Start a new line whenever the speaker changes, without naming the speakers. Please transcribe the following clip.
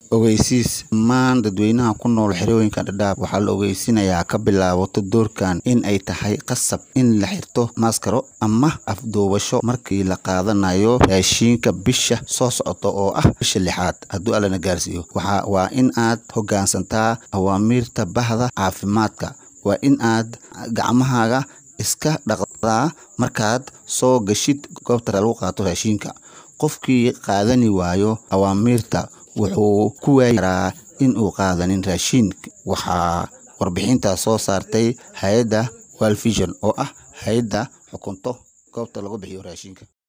ogeysiis dhammaan dadweynaha ku nool xerooyinka dhadhaab waxaa la ogeysinayaa ka bilaabato doorkan in ay tahay qasab in la xirto maaskaro ama afduubasho markii la qaadanayo raashiinka bisha soo socota oo ah bisha lixaad hadduu allana gaarsiiyo waxa waa in aad hoggaansantaa awaamiirta bahda caafimaadka waa in aad gacmahaaga iska dhaqdaa markaad soo gashid goobta lagu qaato raashiinka qofkii qaadani waayo awaamiirta wuxuu ku waayi karaa in uu qaadanin raashiin waxaa warbixintaas soo saartay hay-adda world vision oo ah hay-adda xukunto goobta lagu bixiyo raashinka